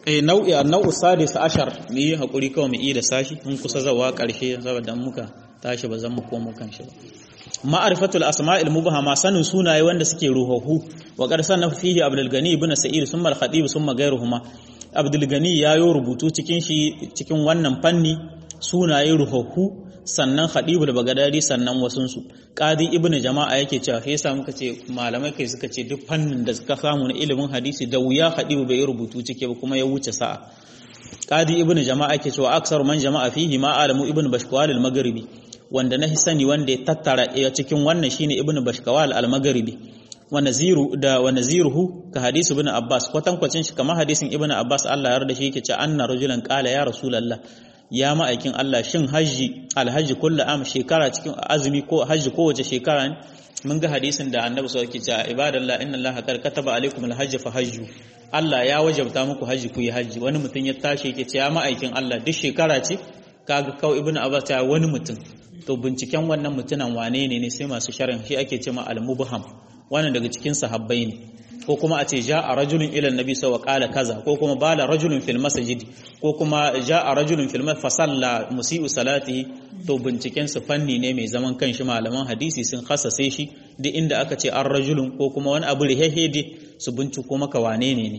eh nau'i an-nau'u sadis ashar mu yi hakuri kawai mu yi da sashi mun kusa zawa karshe saboda muka tashi ba zan mu komo kan shi ba ma'arifatul asma'il mubhama sanin sunaye wanda suke ruhuhu wa qad sanna fihi abdul gani ibn sa'id summa al-khatib summa ghayruhuma abdul gani yayo rubutu cikin shi cikin wannan fanni sunaye ruhuhu sannan khadibul bagadadi sannan wasun su qadi ibn jama'a yake cewa sai yasa muka ce malamai kai suka ce duk fannin da suka samu na ilimin hadisi da wuya khadibu bai rubutu cike ba kuma ya wuce sa'a qadi ibn jama'a yake cewa aksar man jama'a fihi ma alamu ibn bashkwal al-maghribi wanda na sani wanda ya tattara a cikin wannan shine ibnu bashkawal al-maghribi wa naziru da wa naziruhu ka hadisi ibn abbas kwatankwacin shi kamar hadisin ibnu abbas Allah ya yarda shi yake ce anna rajulan qala ya rasulullah ya ma'aikin Allah shin haji alhaji kullu am shekara cikin azumi ko haji kowace shekara ne mun ga hadisin da annabi sallallahu alaihi wasallam ibadallah inna allaha qad kataba alaikum alhajj fa hajju Allah ya wajabta muku haji ku yi haji wani mutum ya tashi yake ce ya ma'aikin Allah duk shekara ce kaga kawai ibnu abbas ya wani mutum to binciken wannan mutunan wane ne ne sai masu sharin shi ake ce ma al-mubham wannan daga cikin sahabbai ne ko kuma a ce ja'a rajulun ila annabi sa wa qala kaza ko kuma bala rajulun fil masjid ko kuma ja'a rajulun fil fa salla musii'u salatihi to binciken su fanni ne mai zaman kanshi malaman hadisi sun khasase shi duk inda aka ce an rajulun ko kuma wani abu rihehede su binciko maka wane ne ne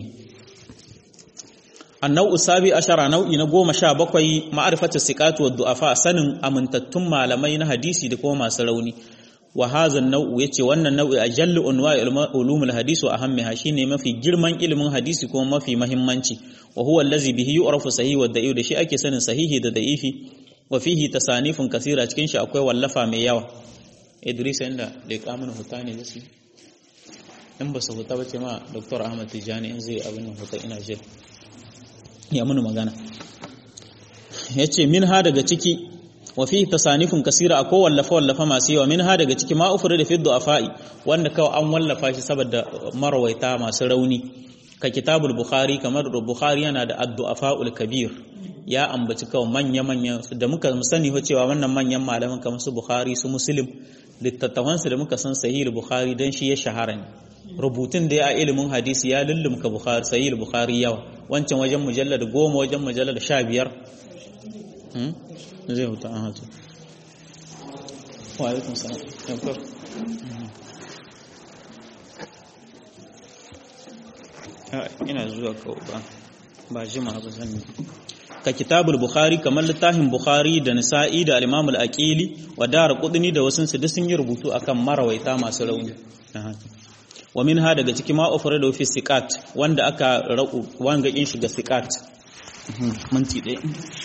annau sabi ashara nau'i na goma sha bakwai ma'arifatu siqatu wa du'afa sanin amintattun malamai na hadisi da kuma masu rauni wa hadha nau'u yace wannan nau'i ajallu unwa'i ulumul hadis wa ahammiha shine mafi girman ilimin hadisi kuma mafi muhimmanci wa huwa allazi bihi yu'rafu sahih wa da'if da shi ake sanin sahihi da da'ifi wa fihi tasanifun kasira cikin shi akwai wallafa mai yawa Idris inda da kamun hutani da su in ba su huta ba ce ma Dr. Ahmad Tijani in zai abin nan huta ina jira ya muni magana ya ce min ha daga ciki wa fi tasanifin kasira akwai wallafa wallafa masu yawa min ha daga ciki ma ufuri da fiddu afa'i wanda kawai an wallafa shi saboda marawaita masu rauni ka kitabul bukhari kamar bukhari yana da addu'afa'ul kabir ya ambaci kawai manya manya da muka sani ho cewa wannan manyan malaman kamar su bukhari su muslim littattafansu da muka san sahih bukhari dan shi ya shahara ne rubutun da ya ilimin hadisi ya lullumka bukhari sahih bukhari yawa wancan wajen mujallad goma wajen mujallad sha biyar zai huta an hatu wa alaikun salam yankar ina zuwa kawo ba ba jima ba zan ka kitabul bukhari kamar littafin bukhari da nisa'i da al-imam al-aqili wa dar qudni da wasun su duk sun yi rubutu akan marawaita masu rauni wa minha daga ciki ma ofare da fi siqat wanda aka rau wanga in shiga siqat minti ɗaya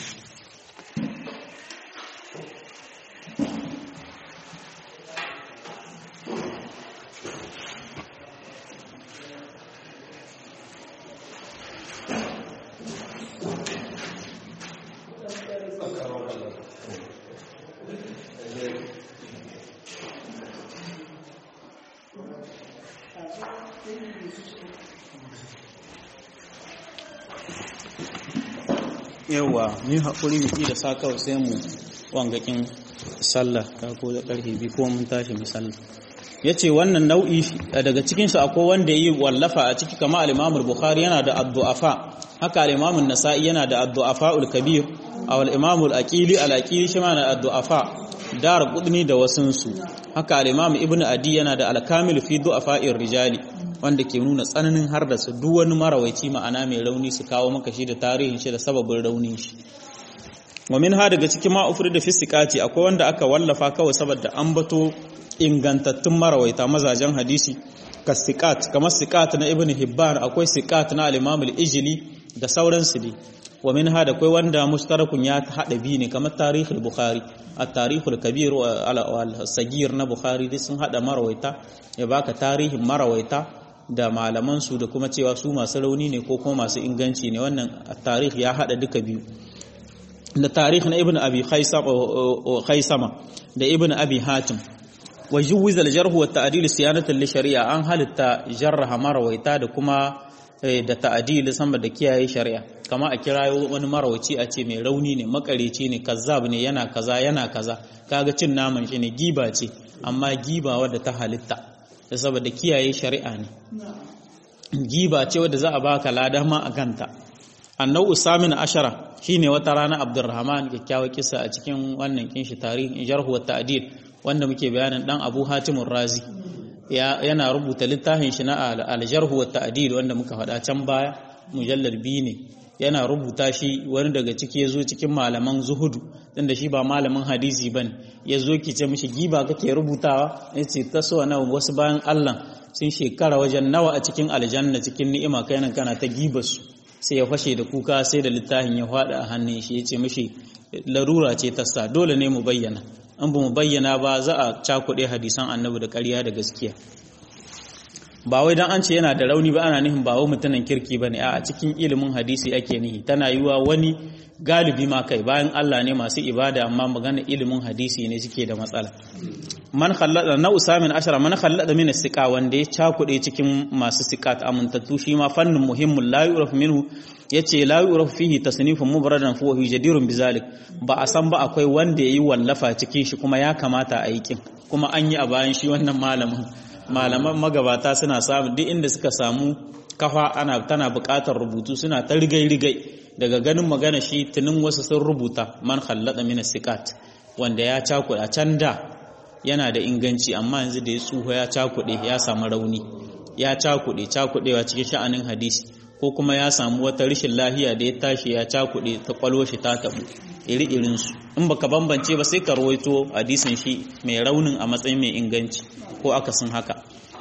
yawa mu haƙuri mu da sa kawai sai mu wangakin sallah ta ko da ƙarfe biyu ko mun tashi mu sallah ya ce wannan nau'i daga cikinsu akwai wanda yi wallafa a ciki kama al'imamul bukhari yana da addu'afa haka al'imamun nasa'i yana da addu'afa ul-kabir a al'imamul aqili al-aqili shi ma na addu'afa dar qudni da wasunsu haka al'imam ibnu adi yana da al-kamil fi du'afa'ir rijali wanda ke nuna tsananin har da su duk wani marawaici ma'ana mai rauni su kawo maka shi da tarihin shi da sababin raunin shi wa min ha daga cikin ma'ufri da fisikati akwai wanda aka wallafa kawai saboda an bato ingantattun marawaita mazajen hadisi ka siqat kamar siqat na ibnu hibban akwai siqat na al-imam al-ijli da sauransu ne wa min ha da akwai wanda mushtarakun ya hada bi ne kamar tarihul bukhari at-tarihul kabir al-sagir na bukhari duk sun hada marawaita ya baka tarihin marawaita da malamansu da kuma cewa su masu rauni ne ko kuma masu inganci ne wannan tarih ya hada duka biyu da tarih na ibn abi khaisama da ibn abi hatim wa juwiz al-jarh wa ta'dil siyanatan li shari'a an halitta jarraha marawaita da kuma da ta'dil sama da kiyaye shari'a kama a kirayo wani marawaci a ce mai rauni ne makareci ne kazzab ne yana kaza yana kaza kaga cin naman shi ne giba ce amma giba wadda ta halitta da saboda kiyaye shari'a ne giba ce wadda za a baka lada ma a kanta annau usamin ashara shine wata rana abdurrahman kyakkyawa kisa a cikin wannan kinshi tarihin jarhu wa ta'dil wanda muke bayanin dan abu hatimur razi yana rubuta littafin shi na al-jarhu wa ta'dil wanda muka faɗa can baya mujallal biyu ne yana rubuta shi wani daga ciki ya zo cikin malaman zuhudu tunda shi ba malamin hadisi ba ne ya zo ki ce mishi giba kake rubutawa ya ce ta so na wasu bayan allah sun shekara wajen nawa a cikin aljanna cikin ni'ima kai nan kana ta giba su sai ya fashe da kuka sai da littafin ya faɗa a hannun shi ya ce mishi larura ce ta sa dole ne mu bayyana an ba mu bayyana ba za a cakuɗe hadisan annabi da ƙarya da gaskiya ba wai dan an ce yana da rauni ba ana nihin ba wai mutumin kirki bane a cikin ilimin hadisi ake nihi tana yiwa wani galibi ma kai bayan Allah ne masu ibada amma magana ilimin hadisi ne suke da matsala man khallada na usamin ashara man khallada min siqa wanda ya cakude cikin masu siqat amintattu shi ma fannin muhimmin la yuraf minhu yace la yuraf fihi tasnifun mubradan fa huwa jadirun bizalik ba a san ba akwai wanda yayi wallafa cikin shi kuma ya kamata a yi kin kuma an yi a bayan shi wannan malamin malaman magabata suna samu duk inda suka samu kafa ana tana buƙatar rubutu suna ta rigai-rigai daga ganin magana shi tunin wasu sun rubuta man khallada min siqat wanda ya cakuɗa can da yana da inganci amma yanzu da ya tsuho ya cakuɗe ya samu rauni ya cakuɗe cakuɗewa cikin sha'anin hadisi ko kuma ya samu wata rashin lahiya da ya tashi ya cakuɗe ta kwalo shi ta tabu iri irinsu in baka bambance ba sai ka rawaito hadisin shi mai raunin a matsayin mai inganci ko akasin haka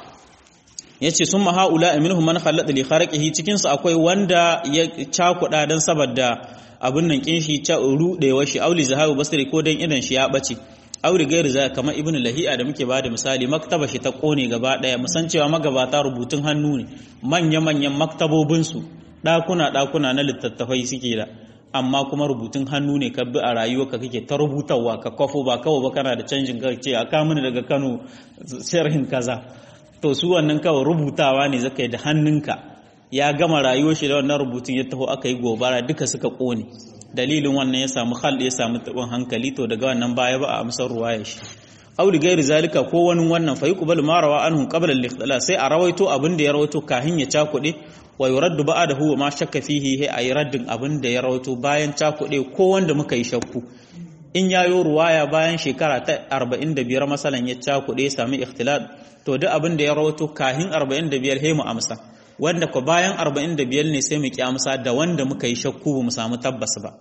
yace sun mahaula minhum man khallada li kharaqihi cikin su akwai wanda ya cakuda dan saboda abin nan kin shi ta rudewa shi auli zahabu basri ko dan idan shi ya bace auri gairi za kamar ibn lahi'a da muke bada misali maktaba shi ta kone gaba daya musan cewa magabata rubutun hannu ne manya manyan maktabobin su dakuna dakuna na littattafai suke da amma kuma rubutun hannu ne ka bi a rayuwarka kake ta rubutawa ka kwafo ba kawai ba kana da canjin ka ce a kamuni daga Kano sharhin kaza to su wannan kawai rubutawa ne zaka yi da hannunka ya gama rayuwar shi da wannan rubutun ya taho aka yi gobara duka suka kone dalilin wannan ya samu hal ya samu tabin hankali to daga wannan baya ba a amsar ruwaya shi aw li gairi zalika ko wani wannan fa yuqbalu ma rawa anhu qabla al sai a rawaito abin da ya rawaito kahin ya cakude wa yuraddu ba'dahu wa ma shakka fihi hay ayi raddin abin da ya rawaito bayan cakude ko wanda muka yi shakku in yayo ruwaya bayan shekara ta 45 masalan ya cakude ya sami ikhtilat to duk abin da ya rawaito kahin 45 he mu amsa wanda ko bayan 45 ne sai mu ki amsa da wanda muka yi shakku ba mu samu tabbas ba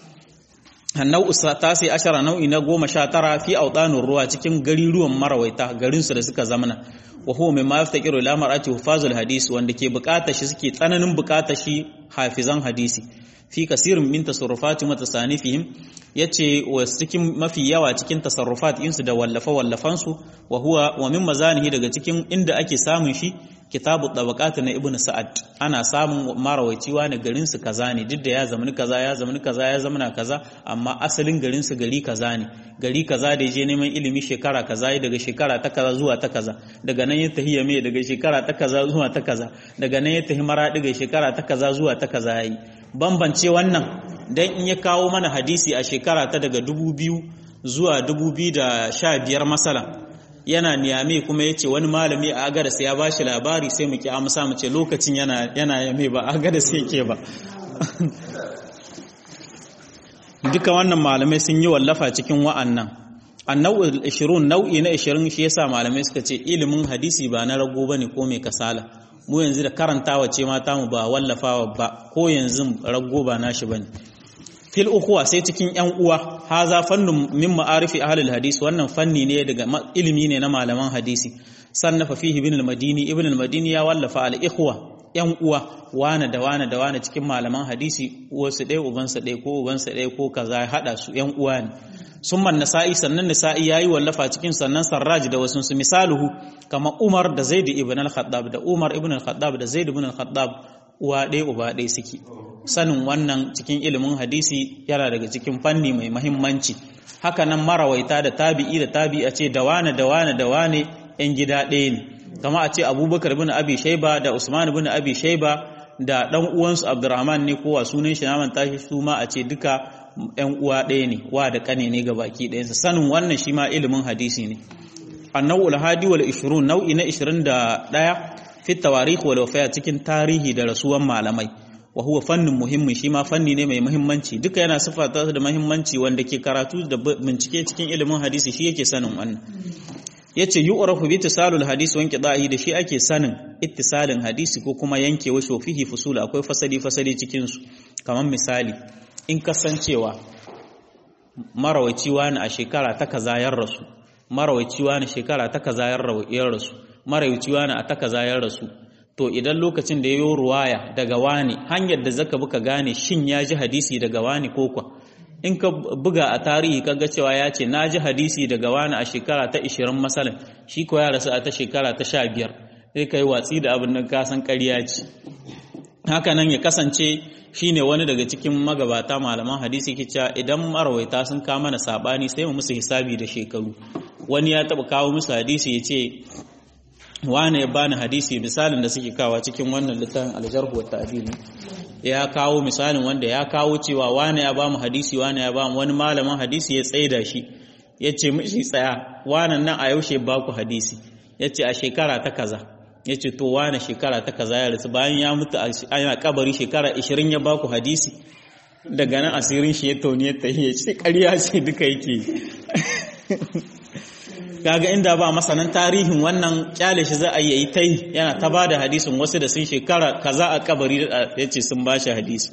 annau tasi ashara nau'i na goma sha tara fi audanur ruwa cikin gariruwan marawaita garinsu da suka zamana wa huwa mimma yaftaqiru ila mar'ati hufazul hadis wanda ke bukata shi suke tsananin bukata shi hafizan hadisi fi kasirin min tasarrufati wa tasanifihim yace wa cikin mafi yawa cikin tasarrufat insu da wallafa wallafan su wa huwa wa min mazanihi daga cikin inda ake samun shi kitabu tabaqat na ibnu sa'ad ana samun marawaici wani garin su kaza ne duk da ya zamani kaza ya zamani kaza ya zamana kaza amma asalin garin su gari kaza ne gari kaza da je neman ilimi shekara kaza daga shekara ta kaza zuwa ta kaza daga nan ya tahi yame daga shekara ta kaza zuwa ta kaza daga nan ya tahi maradi daga shekara ta kaza zuwa ta kaza yayi bambance wannan dan in ya kawo mana hadisi a shekara ta daga 2000 zuwa 2015 masala yana niyame kuma ya ce wani malami a agadas ya ba shi labari sai mu ki amsa mu ce lokacin yana yame ba agadas yake ba duka wannan malamai sun yi wallafa cikin wa'annan annau'ul 20 nau'i na 20 shi yasa malamai suka ce ilimin hadisi ba na rago bane ko mai kasala mu yanzu da karantawa ce mata mu ba wallafawa ba ko yanzu rago ba nashi bane fil ukhuwa sai cikin yan uwa haza fannun min ma'arifi ahlul hadis wannan fanni ne daga ilimi ne na malaman hadisi sannafa fihi ibn al-madini ibn al-madini ya wallafa al-ikhwa yan uwa wane da wane da wane cikin malaman hadisi wasu ɗaya ubansa ɗaya ko ubansa ɗaya ko kaza ya haɗa su yan uwa ne summan nasa'i sannan nasa'i yayi wallafa cikin sannan sarraj da wasu su misaluhu kama umar da zaid ibn al-khattab da umar ibn al-khattab da zaid ibn al-khattab uwa ɗaya uba ɗaya suke sanin wannan cikin ilimin hadisi yana daga cikin fanni mai mahimmanci haka nan marawaita da tabi'i da tabi'a ce da wane da wane da wane yan gida ɗaya ne kama a ce abubakar bin abi shaiba da usman bin abi shaiba da ɗan uwansu abdurrahman ne kowa sunan shi naman tashi su ma a ce duka yan uwa ɗaya ne wa da ƙane ne ga baki ɗayansa sanin wannan shi ma ilimin hadisi ne annau hadi wal 20 nau'i na 21 fi tawarikh wal wafaya cikin tarihi da rasuwan malamai wa huwa fannin muhimmin shi ma fanni ne mai muhimmanci duka yana sifata da muhimmanci wanda ke karatu da bincike cikin ilimin hadisi shi yake sanin wannan yace yu'rafu bi tisalul hadisi wa inqida'i da shi ake sanin ittisalin hadisi ko kuma yankewa shofihi fusul akwai fasali fasali cikin su kamar misali in kasancewa marawaci wani a shekara ta kaza yan rasu marawaci wani shekara ta kaza yan rasu marawaci wani a ta kaza yan rasu to idan lokacin da yayo ruwaya daga wani hanyar da zaka buka gane shin ya ji hadisi daga wani ko kwa in ka buga a tarihi kaga cewa ya ce na ji hadisi daga wani a shekara ta 20 masalan shi ko ya rasu a ta shekara ta 15 sai kai watsi da abin nan ka san ƙarya ce haka nan ya kasance shine wani daga cikin magabata malaman hadisi ke cewa idan marawaita sun kama mana sabani sai mu musu hisabi da shekaru wani ya taba kawo musu hadisi ya ce wane ya bani hadisi misalin da suke kawa cikin wannan littafin aljarhu wa ta'dil ya kawo misalin wanda ya kawo cewa wane ya bamu hadisi wane ya bamu wani malamin hadisi ya tsaida shi ya ce mishi tsaya wannan nan a yaushe baku hadisi ya ce a shekara ta kaza ya ce to wane shekara ta kaza ya rasu bayan ya mutu a kabari shekara 20 ya baku hadisi daga nan asirin shi ya tauni ya tahi ya ce ƙarya ce duka yake kaga inda ba masanan tarihin wannan kyale shi za a yi ta yi yana ta ba da hadisin wasu da sun shekara kaza a kabari ya ce sun ba shi hadisi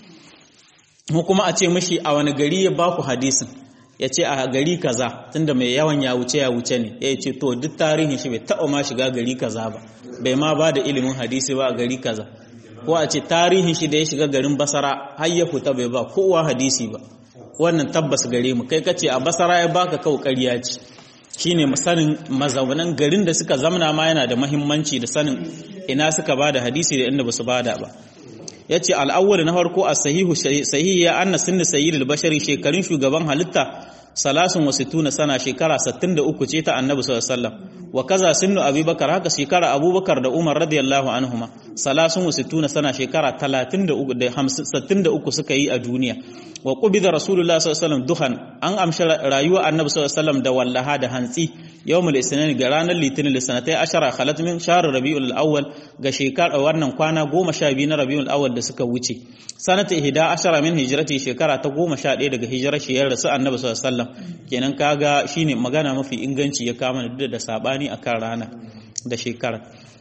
mu kuma a ce mashi a wani gari ya ba ku hadisin ya ce a gari kaza tunda mai yawan ya wuce ya wuce ne ya ce to duk tarihin shi bai taɓa ma shiga gari kaza ba bai ma ba da ilimin hadisi ba a gari kaza ko a ce tarihin shi da ya shiga garin basara har ya fita bai ba kowa hadisi ba wannan tabbas gare mu kai kace a basara ya baka kau ƙarya ce shine sanin mazaunan garin da suka zamana ma yana da mahimmanci da sanin ina suka ba da hadisi da inda ba su bada ba ya ce al'awwal na farko a sahihu sahihi ya anna sinni sayyidul bashari shekarun shugaban halitta salasun wa situna sana shekara 63 ce ta annabi sallallahu alaihi wasallam wa kaza sinnu abubakar haka shekara abubakar da umar radiyallahu anhuma salasun wa situna sana shekara 33 da 63 suka yi a duniya wa qubida rasulullah sallallahu alaihi wasallam duhan an amshi rayuwa annabi sallallahu alaihi wasallam da wallaha da hantsi yawmul isnin ga ranar litinin lisanatai ashara khalat min shahr rabiul awwal ga shekara wannan kwana 12 na rabiul awwal da suka wuce sanata ihda ashara min hijrati shekara ta 11 daga hijirar shi ya rasu annabi sallallahu alaihi wasallam kenan kaga shine magana mafi inganci ya kama da da sabani akan rana da shekara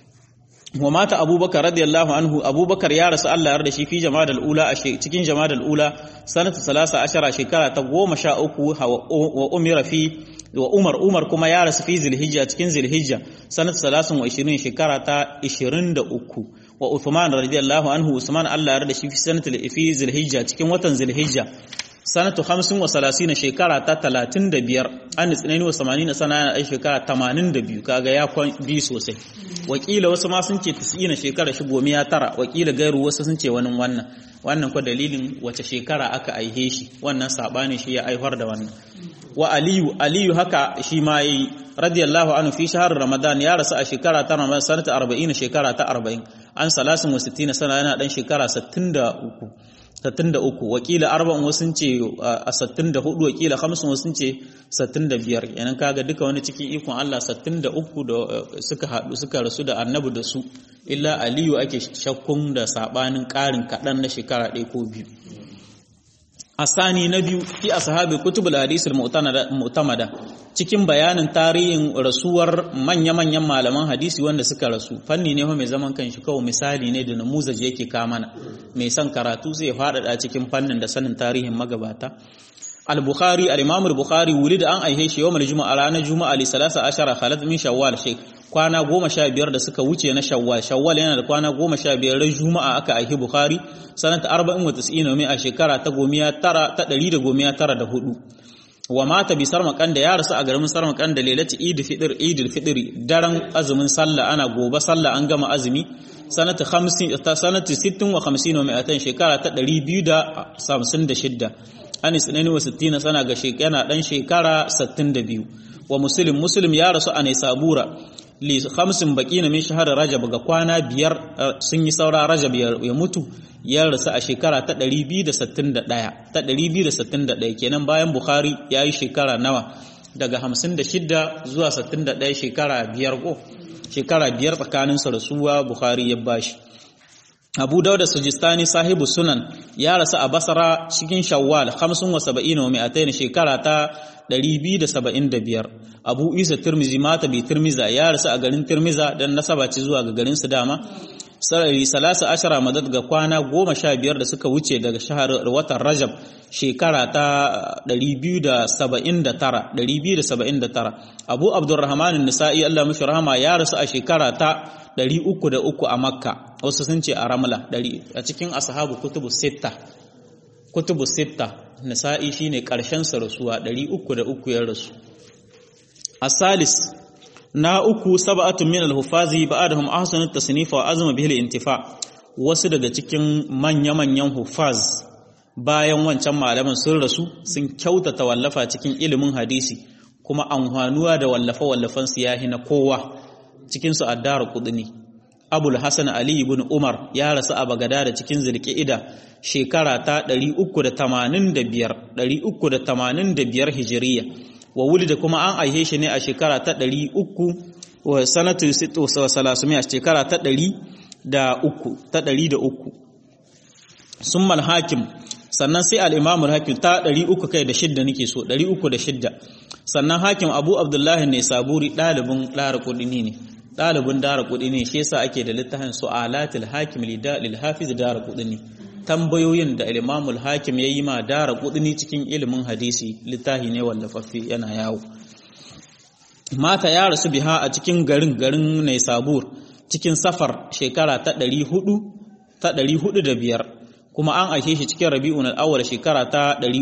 wa mata abubakar radiyallahu anhu abubakar ya rasu Allah ya rada shi fi jama'al ula a cikin jama'al ula sanata salasa ashara shekara ta goma sha uku wa umira fi wa umar umar kuma ya rasu fi zilhijja cikin zilhijja sanata salasun wa ishirin shekara ta ishirin da uku wa uthman radiyallahu anhu usman Allah ya rada shi fi sanata fi zilhijja cikin watan zilhijja sanatu hamsin wa salasina shekara ta talatin da biyar an tsinani wa samanina sana yana ɗan shekara tamanin da biyu kaga ya kwan biyu sosai wakila wasu ma sun ce tis'ina shekara shi gomi ya tara wakila gairu wasu sun ce wani wannan wannan kwa dalilin wace shekara aka aihe shi wannan saɓani shi ya aihwar da wannan wa aliyu aliyu haka shi ma yi radiyallahu anhu fi shahar ramadan ya rasu a shekara ta ramadan sanata arba'in shekara ta arba'in an salasin wa sittina sana yana ɗan shekara sittin da uku 63 wakila arba'in wasu ce a 64 wakila 50 wasu ce 65 yanan kaga duka wani cikin ikon Allah 63 da suka haɗu suka rasu da annabi da su illa aliyu ake shakkun da sabanin ƙarin kaɗan na shekara ɗaya ko biyu asani na biyu fi ashabi kutubul hadis mu'tamada cikin bayanin tarihin rasuwar manya-manyan malaman hadisi wanda suka rasu fanni ne mai zaman kanshi kawai misali ne da namuzaji yake kamana mai son karatu zai faɗaɗa cikin fannin da sanin tarihin magabata al-bukhari al-imam al-bukhari wulida an aihe shi yawmal juma'a ranar juma'a li salasa ashara khalat min shawwal shek kwana goma sha biyar da suka wuce na shawwal shawwal yana da kwana goma sha biyar ran juma'a aka aihi bukhari sanata arba'in wa tis'ina mai a shekara ta gomiya tara ta ɗari da gomiya tara da hudu wa mata bi sarmakan da ya rasu a garin sarmakan da lelati idi fitr idil fitri daren azumin sallah ana gobe sallah an gama azumi sanata 50 ta sanata 60 wa 50 wa 200 shekara ta 256 anis ne wa 60 sana ga shekara dan shekara 62 wa muslim muslim ya rasu a ne sabura li khamsin baqina min shahr rajab ga kwana biyar sun yi saura rajab ya mutu ya rasu a shekara ta 261 ta 261 kenan bayan bukhari ya yi shekara nawa daga 56 zuwa 61 shekara biyar ko shekara biyar tsakanin sa rasuwa bukhari ya bashi Abu Dawud Sujistani sahibu sunan ya rasu a Basra cikin Shawwal 75 wa 200 shekara ta 275 Abu Isa Tirmizi mata bi Tirmiza ya rasu a garin Tirmiza dan nasaba ce zuwa ga garin su dama sarari salasa ashara madad ga kwana goma sha biyar da suka wuce daga shahar watan Rajab shekara ta 279 Abu Abdurrahman Nisa'i Allah mashi rahama ya rasu a shekara ta 303 a Makka wasu sun ce a Ramla a cikin ashabu kutubu sitta kutubu sitta Nisa'i shine karshen sa rasuwa 303 ya rasu Asalis na uku sab'atun min al-hufazi ba'dahum ahsanu at-tasnif wa azma bihi al-intifa wasu daga cikin manya-manyan hufaz bayan wancan malaman sun rasu sun kyautata wallafa cikin ilimin hadisi kuma amfanuwa da wallafa wallafan su yahi na kowa cikin su addar qudni Abul Hasan Ali ibn Umar ya rasu a Bagada da cikin Zulqa'ida shekara ta 385 385 Hijriya wa wulida kuma an aihe shi ne a shekara ta ɗari uku wa sanatu wa salasumi a shekara ta ɗari da uku ta ɗari da uku sun hakim sannan sai al'imamul hakim ta ɗari uku kai da shidda nake so ɗari uku da shidda sannan hakim abu abdullahi ne saburi ɗalibin ɗara kuɗini ne ɗalibin dara kuɗi ne shi yasa ake da littafin su'alatul hakim lil hafiz dara kuɗi ne tambayoyin da imamul hakim ya yi ma dara kudini cikin ilimin hadisi littafi ne wallafaffe yana yawo mata ya rasu biha a cikin garin garin ne sabur cikin safar shekara ta 400 ta 405 kuma an aike shi cikin rabi'un al-awwal shekara ta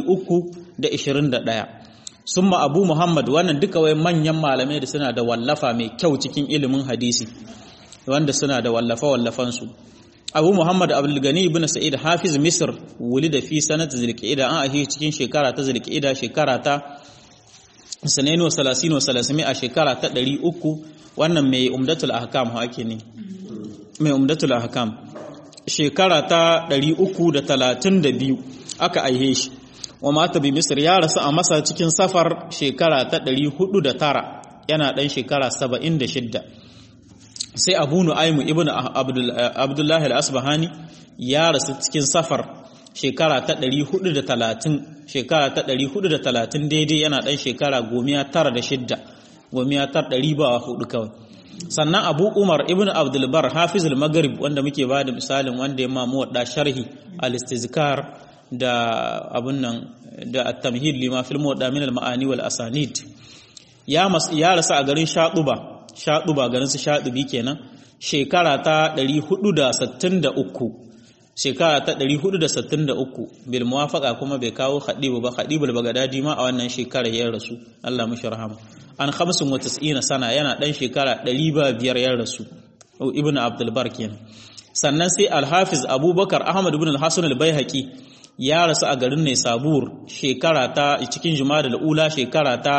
321 summa abu muhammad wannan duka wai manyan malamai da suna da wallafa mai kyau cikin ilimin hadisi wanda suna da wallafa wallafansu abu muhammad abdulgani ibn sa'id hafiz misr wulida fi sanat zulqa'ida an ahi cikin shekara ta zulqa'ida shekara ta sanainu salasino salasimi a shekara ta 300 wannan mai umdatul ahkam hake ne mai umdatul ahkam shekara ta 332 aka aihe shi wa mata bi misr ya rasu a masa cikin safar shekara ta 409 yana dan shekara 76 sai abu nu'aimu ibn abdullahi al-asbahani ya rasu cikin safar shekara ta 430 shekara ta 430 daidai yana dan shekara gomiya tara da shidda gomiya tar ɗari ba hudu kawai sannan abu umar ibn abdulbar hafiz al-maghrib wanda muke ba da misalin wanda ya mamu wadda sharhi al-istizkar da abun nan da at-tamhid lima fil muwadda min al-ma'ani wal asanid ya ya rasu a garin shaduba shaɗuba garin su shaɗubi kenan shekara ta 463 shekara ta 463 bil muwafaqa kuma bai kawo khadibu ba khadibul bagadadi ma a wannan shekara ya rasu Allah mushi rahama an 95 sana yana dan shekara 500 ya rasu ibnu abdul bar kenan sannan sai al-hafiz abubakar ahmad ibn al-hasan al-baihaqi ya rasu a garin ne sabur shekara ta cikin juma'a da ula shekara ta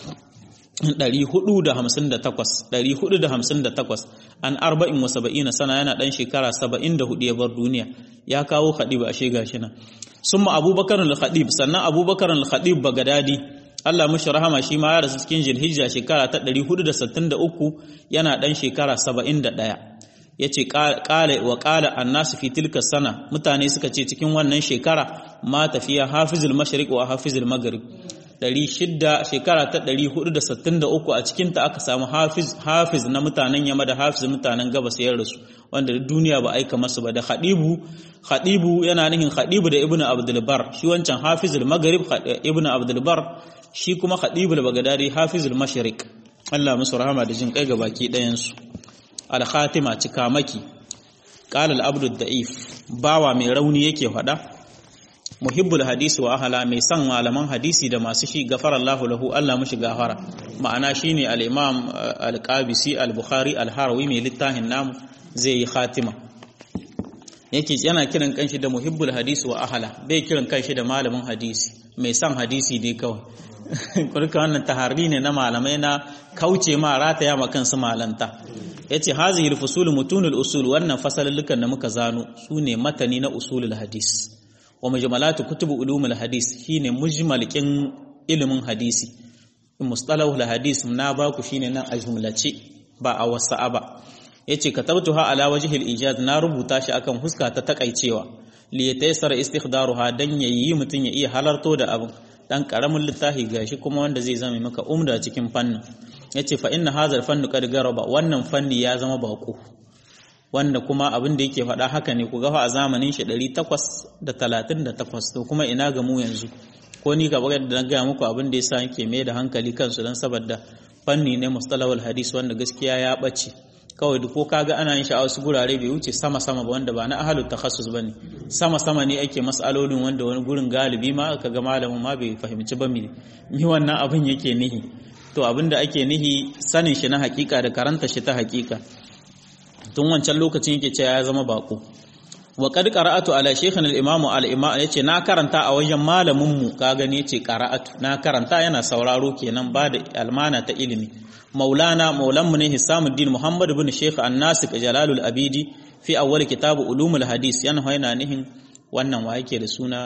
458 an arba'in wa saba'ina sana yana ɗan shekara 74 ya bar duniya ya kawo khadib a shega shi nan summa abubakar al-khadib sannan abubakar al-khadib bagadadi Allah mushi rahama shi ma ya rasu cikin Zulhijja shekara ta 463 yana ɗan shekara 71 yace qala wa qala annasu fi tilka sana mutane suka ce cikin wannan shekara ma tafiya hafizul mashriq wa hafizul maghrib 600 shekara ta 463 a cikinta aka samu hafiz hafiz na mutanen yamma da hafiz mutanen gabas ya rasu wanda duniya ba aika masu ba da khadibu khadibu yana nihin khadibu da ibnu abdul bar shi wancan hafizul maghrib ibnu abdul bar shi kuma khadibul bagdadi hafizul mashriq Allah musu rahama da jin kai ga baki ɗayan su al khatima cikamaki qala al abdu da'if bawa mai rauni yake faɗa muhibbul hadisi wa ahala mai son malaman hadisi da masu shi gafara Allahu lahu Allah mushi gafara ma'ana shine al-Imam al-Qabisi al-Bukhari al-Harawi mai littafin namu zai yi khatima yake yana kiran kanshi da muhibbul hadisi wa ahala bai kiran kanshi da malamin hadisi mai son hadisi dai kawai kurka wannan taharri ne na malamai na kauce ma rataya ma kansu malanta yace hazihi al-fusul mutunul usul wannan fasalulukan da muka zano sune matani na usulul hadis wa mujmalatu kutubu ulumul hadis shine mujmalkin ilimin hadisi mustalahul hadis na baku shine nan a jumlace ba a wasa'a ba yace katabtuha ala wajhil ijaz na rubuta shi akan huska ta takaicewa li yataysar istikhdaruha dan yayi mutun ya iya halarto da abin dan karamin littafi gashi kuma wanda zai zama maka umda cikin fannin yace fa inna hadha fannu qad garaba wannan fanni ya zama bako wanda kuma abin da yake faɗa haka ne ku gafa a zamanin shi 838 to kuma ina ga mu yanzu ko ni gaba da na gaya muku abin da yasa yake mai da hankali kansu dan saboda fanni ne mustalahul hadis wanda gaskiya ya bace kawai duk ko kaga ana yin shi a wasu gurare bai wuce sama sama ba wanda ba na ahalut takhassus bane sama sama ne ake masalolin wanda wani gurin galibi ma kaga malamin ma bai fahimci ba mi mi wannan abin yake nihi to abin da ake nihi sanin shi na hakika da karanta shi ta hakika tun wancan lokacin yake cewa ya zama bako wa qad qara'atu ala shaykhina al-imam al-imam yace na karanta a wajen malamin mu ka gani yace qara'atu na karanta yana sauraro kenan ba da almana ta ilimi maulana maulan mu ne hisamuddin muhammad ibn shaykh an-nasik jalalul abidi fi awwal kitab ulumul hadis yana yana nihin wannan wa yake da suna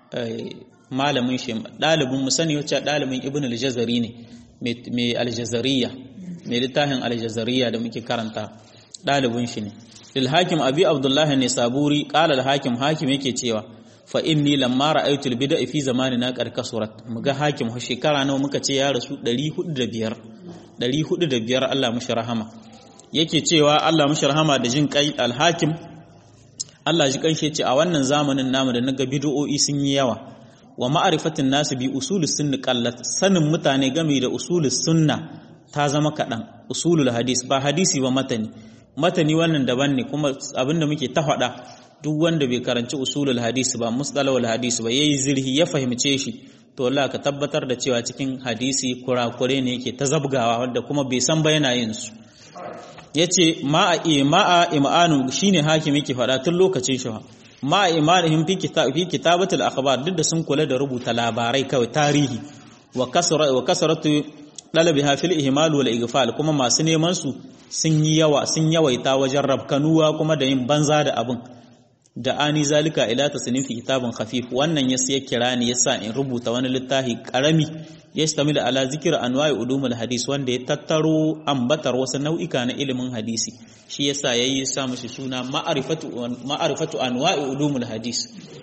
malamin shi dalibin mu sani wacce dalibin ibn al-jazari ne mai al-jazariya mai littafin al-jazariya da muke karanta dalibin shi ne lil hakim abi abdullah ne saburi qala al hakim hakim yake cewa fa inni lamma ra'aytu al bid'a fi zamanina qad kasurat muga hakim ho shekara nawa muka ce ya rasu 405 405 Allah mushi rahama yake cewa Allah mushi rahama da jin kai al hakim Allah ji kanshe ce a wannan zamanin namu da naga bid'o'i sun yi yawa wa ma'rifatin nasu bi usulus sunni qallat sanin mutane game da usulus sunna ta zama kaɗan usulul hadis ba hadisi ba matani matani wannan daban ne kuma abinda muke ta faɗa duk wanda bai karanci usulul hadisi ba mustalahul hadisi ba yayi zirhi ya fahimce shi to Allah ka tabbatar da cewa cikin hadisi kurakure ne yake ta zabgawa wanda kuma bai san ba yana yin su yace ma'a ma'a imanu shine hakimi yake faɗa tun lokacin shi ma'a imanihim fi kitab fi kitabatul akhbar duk da sun kula da rubuta labarai kawai tarihi wa kasra wa kasratu dalabiha fil ihmal wal igfal kuma masu neman su sun yi yawa sun yawaita wajen rabkanuwa kuma da yin banza da abin da ani zalika ila tasnifi kitabun khafif wannan yasa ya kira ni yasa in rubuta wani littafi karami yastamil ala zikr anwa'i ulumul hadis wanda ya tattaro ambatar wasu nau'ika na ilimin hadisi shi yasa yayi sa mishi suna ma'rifatu ma'rifatu anwa'i ulumul hadis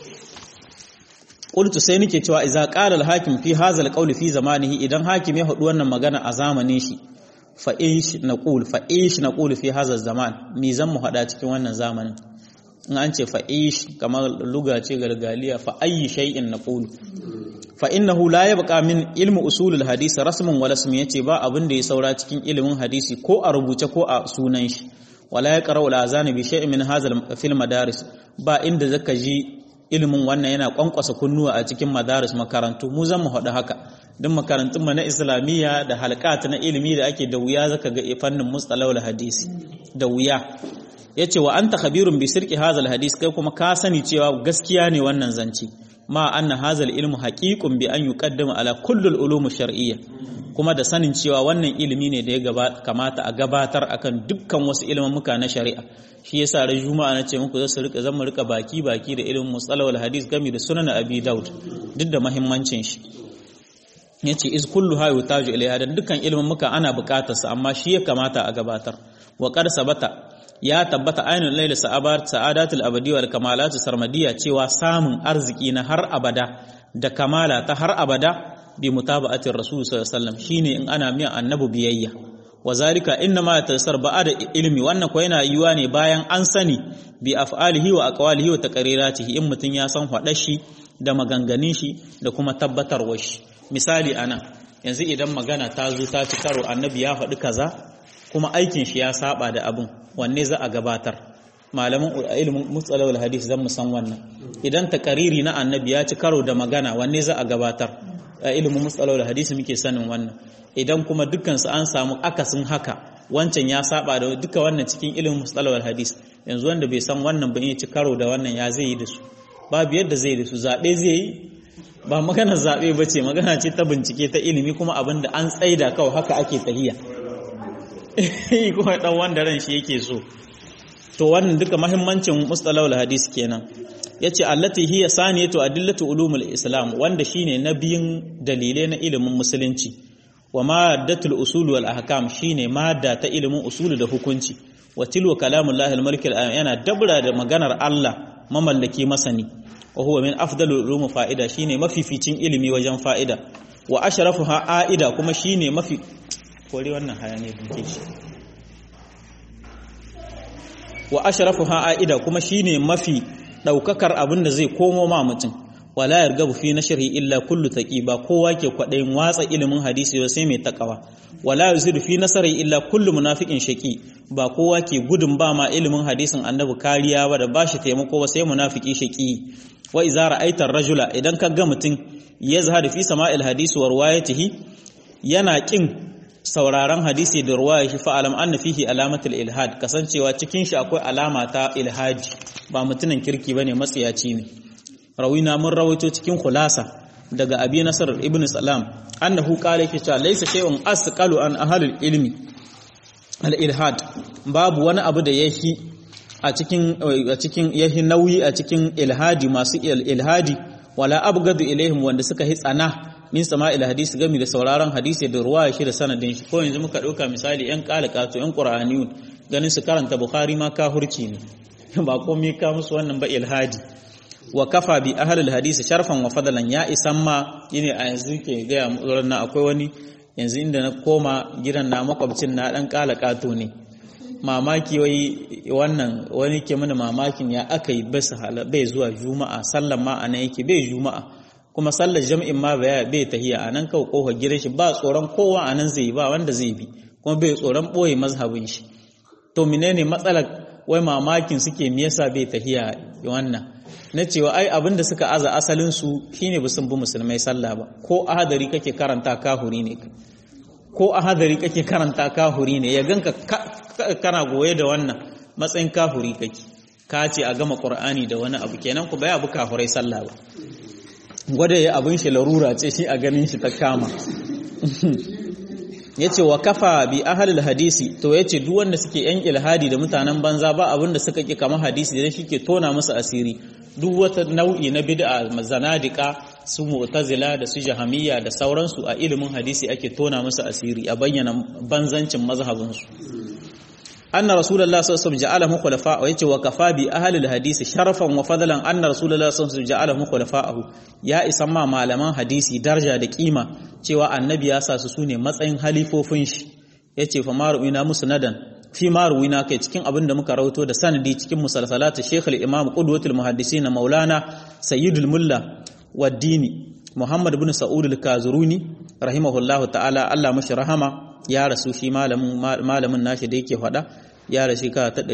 qultu sai nake cewa idza qala al-hakim fi hadha al-qawl fi zamanihi idan hakim ya hadu wannan magana a zamanin shi fa ish naqul fa ish naqul fi hadha zaman me zan mu hada cikin wannan zamanin in an ce fa ish kamar luga ce gargaliya fa ayi shay'in naqul fa innahu la yabqa min ilmi usul al-hadith rasmun wala ismi yace ba abin da ya saura cikin ilimin hadisi ko a rubuce ko a sunan shi wala yaqra'u al-azan bi shay'in min hadha fil madaris ba inda zaka ji ilimin wannan yana kwankwasa kunnuwa a cikin madaris makarantu mu zan mu haɗu haka duk makarantun mu na islamiyya da halqat na ilimi da ake da wuya zaka ga fannin mustalahul hadisi da wuya yace wa anta khabirun bi sirqi hadha hadis kai kuma ka sani cewa gaskiya ne wannan zance ma anna hadha ilmu haqiqun bi an yuqaddama ala kulli al-ulum shar'iyya kuma da sanin cewa wannan ilimi ne da ya kamata a gabatar akan dukkan wasu ilimin muka na shari'a shi yasa ran juma'a na ce muku zasu rika zan mu rika baki baki da ilimin mustalahul hadis game da sunan abi daud duk da muhimmancin shi yace iz kullu ha yutaju ilayha dan dukkan ilimin muka ana bukatar sa amma shi ya kamata a gabatar wa qad sabata ya tabbata ainul layl sa'abar sa'adatul abadi wal kamalatu sarmadiya cewa samun arziki na har abada da kamala ta har abada bi mutaba'atir rasul sallallahu alaihi wasallam shine in ana miya annabi biyayya wa zalika inna ma tasar ba'da ilmi wannan ko yana yiwa ne bayan an sani bi af'alihi wa aqwalihi wa taqriratihi in mutun ya san hada shi da maganganun shi da kuma tabbatarwar shi misali ana yanzu idan magana ta zo ta ci karo annabi ya faɗi kaza kuma aikin shi ya saba da abin wanne za a gabatar malaman ilimin mutsalawul hadis zan san wannan idan takariri na annabi ya ci karo da magana wanne za a gabatar a ilimin mutsalawul hadis muke sanin wannan idan kuma dukkansu an samu akasin haka wancan ya saba da duka wannan cikin ilimin mutsalawul hadis yanzu wanda bai san wannan ba ya ci karo da wannan ya zai yi da su babu yadda zai da su zaɓe zai yi ba maganar zaɓe ba ce magana ce ta bincike ta ilimi kuma abin da an tsaida kawai haka ake tahiya kuma dan wanda ran shi yake so to wannan duka mahimmancin mustalahul hadis kenan yace allati hiya saniyatu adillatu ulumul islam wanda shine nabiyin dalilai na ilimin musulunci wa maddatul usul wal ahkam shine madda ta ilimin usul da hukunci wa tilwa kalamullahi al-malik yana dabra da maganar Allah mamallaki masani wa huwa min afdalul ulum fa'ida shine mafificin ilimi wajen fa'ida wa ashrafuha aida kuma shine mafi kore wannan hayane dinke shi wa ashrafuha aida kuma shine mafi daukakar abin da zai komo ma mutum wala yargabu fi nashri illa kullu taqi ba kowa ke kwadayin watsa ilimin hadisi ba sai mai takawa wala yuzidu fi nasari illa kullu munafiqin shaqi ba kowa ke gudun ba ma ilimin hadisin annabi kariya ba da bashi taimako ba sai munafiki shaqi wa idza ra'aita rajula idan ka ga mutum yazhadu fi sama'il hadisi wa riwayatihi yana kin sauraron hadisi da ruwaya shi fa'alam anna fihi alamatul ilhad kasancewa cikin shi akwai alama ta ilhadi ba mutumin kirki bane matsiyaci ne rawina mun rawaito cikin khulasa daga abi nasar ibn salam annahu qala yake cewa laysa shay'un asqalu an ahlul ilmi al ilhad babu wani abu da yahi a cikin a cikin yahi nauyi a cikin ilhadi masu ilhadi wala abgadu ilaihim wanda suka hi tsana min sama'il hadisi gami da sauraron hadisi da ruwaya shi da sanadin shi ko yanzu muka dauka misali yan qalaqatu yan qur'aniyun ganin su karanta bukhari ma kahurci ne ba komai ka musu wannan ba ilhadi wa kafa bi ahlul hadisi sharfan wa fadalan ya isan ma yine a yanzu ke gaya muran na akwai wani yanzu inda na koma gidan na makwabcin na dan qalaqatu ne mamaki wai wannan wani ke mana mamakin ya aka yi bai zuwa juma'a sallan ma anan yake bai juma'a kuma sallar jam'in ma bai tahiya a nan kawai kofar gidan shi ba tsoron kowa a nan zai ba wanda zai bi kuma bai tsoron ɓoye mazhabin shi to menene matsalar wai mamakin suke me yasa bai tahiya wannan na cewa ai abin da suka aza asalin su shine ba sun bi musulmai sallah ba ko ahadari kake karanta kahuri ne ko ahadari kake karanta kahuri ne ya ganka kana goye da wannan matsayin kahuri kake ka ce a gama qur'ani da wani abu kenan ku bai abu kafurai sallah ba gwada ya abin shi larura ce shi a ganin shi ta kama ya ce wa kafa bi ahalil hadisi to ya ce duk wanda suke yan ilhadi da mutanen banza ba abin da suka ki kama hadisi da shi ke tona musu asiri duk wata nau'i na bid'a zanadika su mu'tazila da su jahamiyya da sauransu a ilimin hadisi ake tona musu asiri a bayyana banzancin mazhabinsu anna rasulullah sallallahu alaihi wasallam ja'alahu khulafa wa yace wa kafa bi ahli alhadisi sharafan wa fadlan anna rasulullah sallallahu alaihi wasallam ja'alahu khulafa'ahu ya isan ma malaman hadisi daraja da kima cewa annabi ya sa su sune matsayin halifofin shi yace fa maruina musnadan fi maruina kai cikin abin da muka rawato da sanadi cikin musalsalatu shaykh al-imam qudwatul muhaddisin maulana sayyidul mulla wad-dini muhammad ibn sa'ud al-kazuruni rahimahullahu ta'ala Allah mashi rahama ya rasu shi malamin nashi da yake faɗa ya rasu ka ta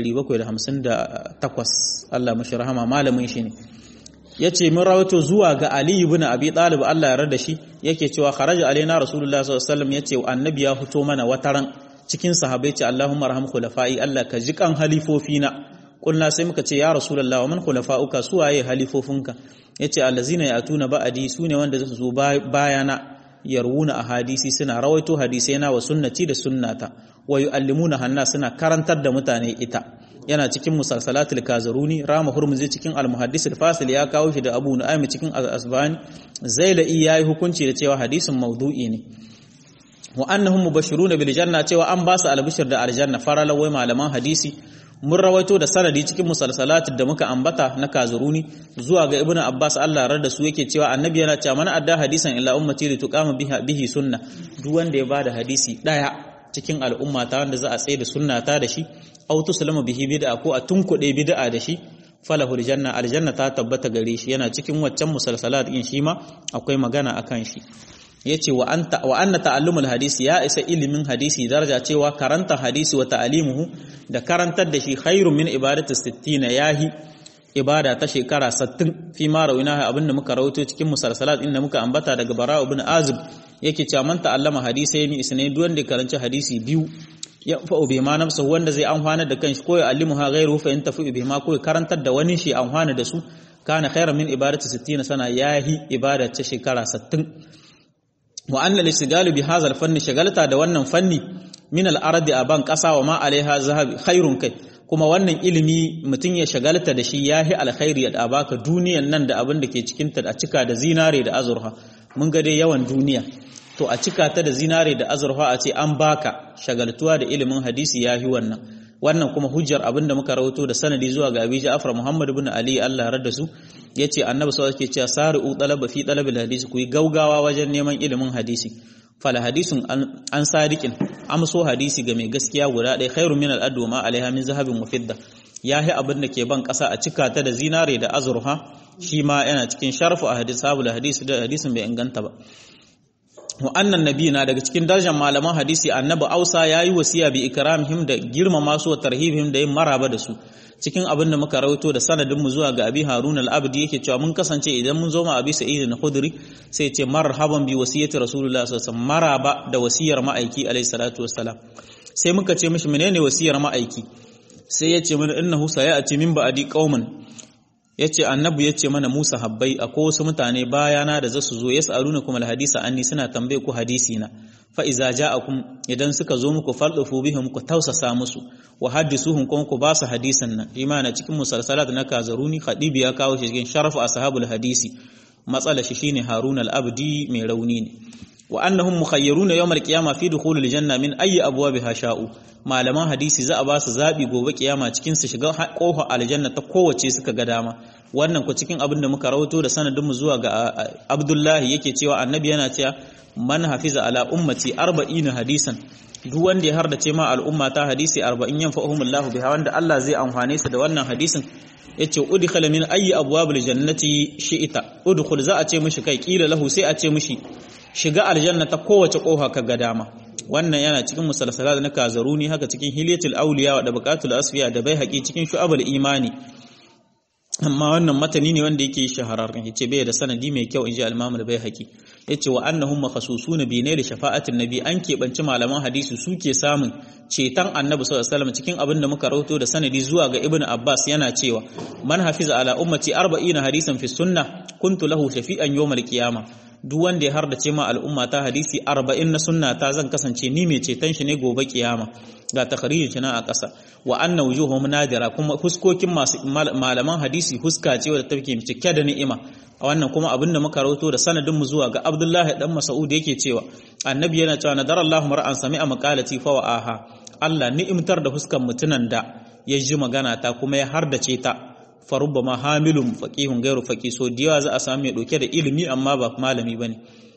758 Allah mashi rahama malamin shi ne ya ce mun rawato zuwa ga Ali ibn Abi Talib Allah ya rada shi yake cewa kharaja alaina rasulullah sallallahu alaihi wasallam yace annabi ya fito mana wataran cikin sahabbai ce Allahumma arham khulafai Allah ka ji kan halifofina kulna sai muka ce ya rasulullah wa man khulafauka suwaye halifofinka yace allazina yatuna ba'adi sune wanda zasu zo bayana yarwuna a hadisi suna rawaito hadisai na wa sunnati da sunnata wa yu'allimuna hanna suna karantar da mutane ita yana cikin musalsalatul kazaruni rama hurmuzi cikin al-muhaddis al-fasil ya kawo shi da abu nu'aym cikin al-asbani zailai yayi hukunci da cewa hadisin maudu'i ne wa annahum mubashiruna bil janna cewa an ba su albishir da aljanna faralawai malaman hadisi mun rawaito da sanadi cikin musalsalat da muka ambata na kazuruni zuwa ga ibnu abbas Allah rar da su yake cewa annabi yana cewa man adda hadisan illa ummati li tuqama biha bihi sunna duk wanda ya bada hadisi daya cikin al'umma ta wanda za a tsaye da sunna ta da shi aw tuslama bihi bid'a ko a tunkuɗe bid'a da shi falahu aljanna aljanna ta tabbata gare shi yana cikin waccan musalsalat din shi ma akwai magana akan shi yace wa anta wa anna ta'allumul hadisi ya isa ilimin hadisi daraja cewa karanta hadisi wa ta'limuhu da karantar da shi khairun min ibadati 60 yahi ibada ta shekara 60 fi ma rawina abinda muka rawaito cikin musalsalat inda muka ambata daga bara ibn azib yake cewa man ta'allama hadisai ni isnai duk wanda karanci hadisi biyu ya fa'u bi ma nafsa wanda zai amfana da kanshi ko ya allimuha ghairu fa in tafi bi ma ko ya karantar da wani shi amfana da su kana khairan min ibadati 60 sana yahi ibada ta shekara 60 wa anna lisigalu bi hadha fanni shagalta da wannan fanni min al-ardi aban qasa wa ma alaiha zahabi khairun kai kuma wannan ilimi mutum ya shagalta da shi yahi alkhairi da baka duniyan nan da abin da ke cikin ta a cika da zinare da azurfa mun ga dai yawan duniya to a cika ta da zinare da azurfa a ce an baka shagaltuwa da ilimin hadisi yahi wannan wannan kuma hujjar abinda muka rawato da sanadi zuwa ga Abi Ja'far Muhammad ibn Ali Allah ya da su yace annabi sallallahu alaihi cewa sari'u talaba fi talabil hadisi ku yi gaugawa wajen neman ilimin hadisi fala hadisun an sadiqin amso hadisi ga mai gaskiya guda ɗaya khairu min al ma alaiha min zahabin wa fidda yahi abin da ke ban ƙasa a cika ta da zinare da azurfa shi ma yana cikin sharfu a hadis sabul hadisi da hadisin bai inganta ba wa annan nabi na daga cikin darajar malaman hadisi annabi ausa yayi wasiya bi ikramihim da girmama su wa tarhibihim da yin maraba da su cikin abin da muka rawaito da sanadin mu zuwa ga abi harun al-abdi yake cewa mun kasance idan mun zo ma abi sa'id al-khudri sai ce marhaban bi wasiyati rasulullah sallallahu alaihi wasallam maraba da wasiyar ma'aiki alaihi salatu wassalam sai muka ce mishi menene wasiyar ma'aiki sai ya ce mana innahu sayati min ba'di qauman yace annabi yace mana Musa habbai akwai wasu mutane bayana da zasu zo yas'aluna kuma alhadisa anni suna tambaye ku hadisi na fa iza ja'akum idan suka zo muku faldufu bihim ku tausasa musu wa haddisuhum kuma ku ba su hadisan nan imana cikin musalsalat na kazaruni khadibi ya kawo shi cikin sharafu ashabul hadisi matsala shi shine harun al-abdi mai rauni ne wa annahum mukhayyaruna yawm al-qiyamah fi dukhulil janna min ayyi abwabiha sha'u malaman hadisi za a ba su zabi gobe kiyama cikin su shiga kofa aljanna ta kowace suka ga dama wannan ku cikin abin da muka rawato da sanadin mu zuwa ga Abdullahi yake cewa annabi yana cewa man hafiza ala ummati 40 hadisan duk wanda ya hardace ma al'umma ta hadisi 40 yanfa'uhumullahu biha wanda Allah zai amfane su da wannan hadisin yace udkhila min ayyi abwabil jannati shi'ita udkhul za a ce mishi kai kila lahu sai a ce mishi shiga aljanna ta kowace kofa ka ga dama wannan yana cikin musalsalat na kazaruni haka cikin hilyatul awliya da baqatul asfiya da bai haƙi cikin shu'abul imani amma wannan matani ne wanda yake shahararren yace bai da sanadi mai kyau inji al-imam al-baihaqi yace wa annahum makhsusuna bi ne da shafa'atin nabi an keɓanci malaman hadisi suke samun ceton annabi sallallahu alaihi wasallam cikin abin da muka rawato da sanadi zuwa ga ibnu abbas yana cewa man hafiza ala ummati 40 hadisan fi sunnah kuntu lahu shafi'an yawmal qiyamah duk wanda ya hardace ma al'umma ta hadisi 40 na sunna ta zan kasance ni mai ceton shi ne gobe kiyama ga takharijin shi na a ƙasa wa anna wujuhum nadira kuma huskokin masu malaman hadisi huska ce wadda take cike da ni'ima a wannan kuma abin da muka rawato da sanadin mu zuwa ga Abdullahi dan Mas'ud yake cewa annabi yana cewa nadara Allahu mar'an sami'a maqalati fa wa'aha Allah ni'imtar da huskan mutunan da ya ji magana ta kuma ya hardace ta farubba ma hamilun faqihun gairu faqih so diyawa za a samu mai dauke da ilimi amma ba malami bane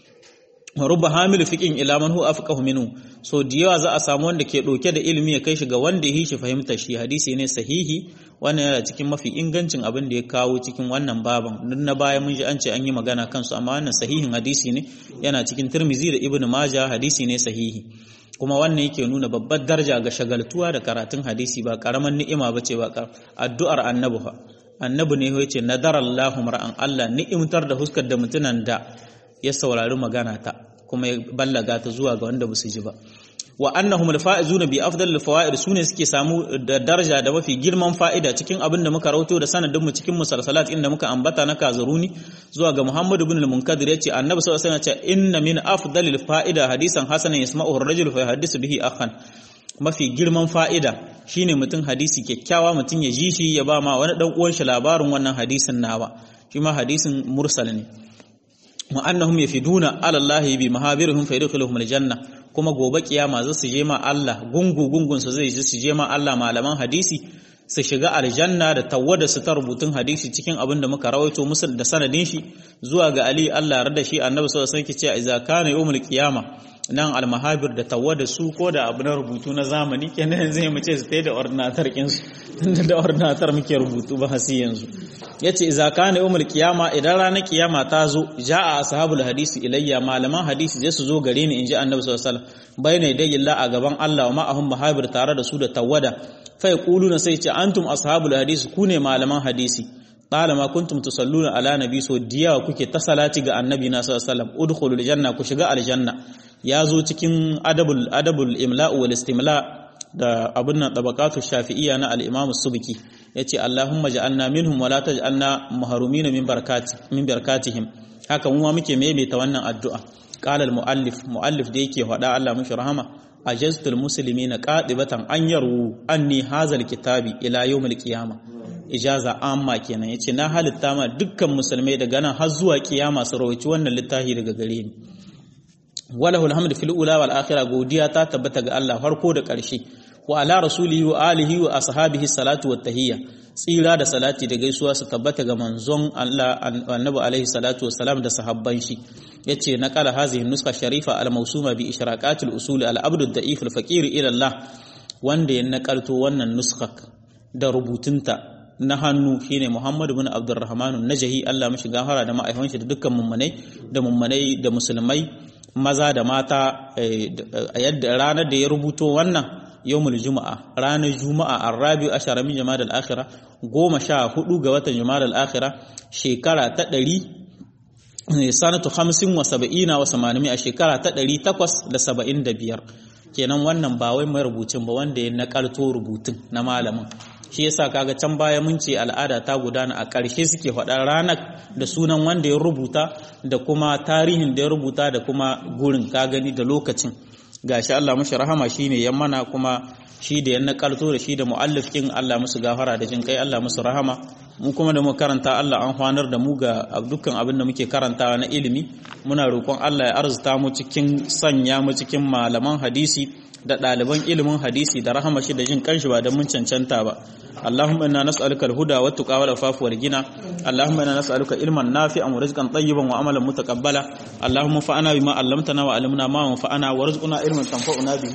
rubba hamilu fiqin ila man huwa afqahu minhu so diyawa za a samu wanda ke dauke da ilimi ya kai shi ga wanda yi shi fahimta shi hadisi ne sahihi wannan yana cikin mafi ingancin abin da ya kawo cikin wannan baban duk na baya mun ji an ce an yi magana kansu amma wannan sahihin hadisi ne yana cikin Tirmizi da Ibn Majah hadisi ne sahihi kuma wannan yake nuna babbar daraja ga shagaltuwa da karatun hadisi ba karaman ni'ima bace ba addu'ar annabi fa annabi ne ya ce nadarallahu mar'an Allah ni'imtar da huskar da mutunan da ya saurari magana ta kuma ya ballaga ta zuwa ga wanda basu ji ba wa annahum alfaizuna bi afdal alfawaid sune suke samu da daraja da mafi girman fa'ida cikin abin da muka rauto da sanadin mu cikin musalsalat inda muka ambata na kazaruni zuwa ga Muhammad ibn al-Munkadir yace annabi sallallahu alaihi wasallam ya ce inna min afdalil fa'ida hadisan hasanan yasma'uhu ar-rajulu fa yahaddisu bihi akhan mafi girman fa'ida shine mutum hadisi kyakkyawa mutum ya ji shi ya ba ma wani dan uwan shi labarin wannan hadisin nawa shi ma hadisin mursal ne wa annahum yafiduna ala Allah bi mahabirihim fa yadkhuluhum aljanna kuma gobe kiyama za su je ma Allah gungu gungun su zai su je ma Allah malaman hadisi su shiga aljanna da tawada su ta rubutun hadisi cikin abin da muka rawaito musu da sanadin shi zuwa ga Ali Allah ya da shi annabi sallallahu alaihi wasallam cewa idza kana yawmul qiyama nan almahabir da tawada su ko da abu na rubutu na zamani kenan zai mu ce su da ordinatar kin su tunda da ordinatar muke rubutu ba hasi yanzu yace idza kana yawmul qiyama idan ranar kiyama ta zo jaa ashabul hadisi ilayya malaman hadisi zai su zo gare ni inji annabi sallallahu alaihi wasallam bayna yadayillah a gaban Allah wa ma'ahum mahabir tare da su da tawada fa yaquluna sai ce antum ashabul hadisi ku ne malaman hadisi qala ma kuntum tusalluna ala nabi so diyawa kuke ta salati ga annabi na sallallahu alaihi wasallam udkhulul janna ku shiga aljanna ya zo cikin adabul adabul imla'u wal istimla da abun nan tabaqatu shafi'iyya na al-imam subki yace allahumma ja'alna minhum wa la taj'alna mahrumin min barakati min barakatihim haka mu ma muke maimaita wannan addu'a qala al-muallif muallif da yake faɗa Allah mushi rahama ajaztul muslimina qadibatan an yaru anni hazal kitabi ila yawmil qiyamah ijaza amma kenan yace na halitta ma dukkan musulmai daga nan har zuwa kiyama su rawaci wannan littafi daga gare ni walahu alhamdu fil ula wal akhirah godiya ta tabbata ga Allah farko da ƙarshe wa ala rasulihi wa alihi wa ashabihi salatu wa tahiyya tsira da salati da gaisuwa su tabbata ga manzon Allah annabi alaihi salatu wa salam da sahabban shi yace naqala hazihi nuska sharifa al mawsuma bi ishraqatil usul al abd al da'if al faqir ila Allah wanda ya nakalto wannan nuskak da rubutunta na hannu shine Muhammad bin Abdurrahman Najahi Allah mashi gafara da ma'aikatan shi da dukkan mummunai da mummunai da musulmai maza da mata a yadda ranar da ya rubuto wannan yawmul juma'a ranar juma'a arabi ashara min jama'ar al-akhirah goma sha hudu ga watan jama'ar al-akhirah shekara ta ɗari sanatu hamsin wa saba'ina wa samanimi a shekara ta ɗari takwas da saba'in da biyar kenan wannan ba wai mai rubutun ba wanda ya nakalto rubutun na malamin shi yasa kaga can baya mun ce al'ada ta gudana a ƙarshe suke faɗa ranar da sunan wanda ya rubuta da kuma tarihin da ya rubuta da kuma gurin ka gani da lokacin gashi Allah mashi rahama shine ya mana kuma shi da ya nakalto da shi da muallif kin Allah musu gafara da jin kai Allah musu rahama mu kuma da mu karanta Allah an hwanar da mu ga dukkan abin da muke karantawa na ilimi muna roƙon Allah ya arzuta mu cikin sanya mu cikin malaman hadisi da ɗaliban ilimin hadisi da rahama shi da jin kanshi ba da mun cancanta ba اللهم إنا نسألك الهدى والتقى والعفاف والغنى اللهم إنا نسألك علما نافعا ورزقا طيبا وعملا متقبلا اللهم انفعنا بما علمتنا وعلمنا ما ينفعنا وارزقنا علما تنفعنا به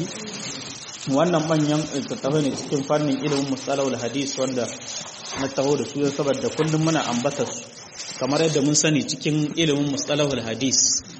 wannan manyan tattafai ne cikin fannin ilimin musalawul hadis wanda na taho da su saboda kullum muna ambata su kamar yadda mun sani cikin ilimin musalawul hadis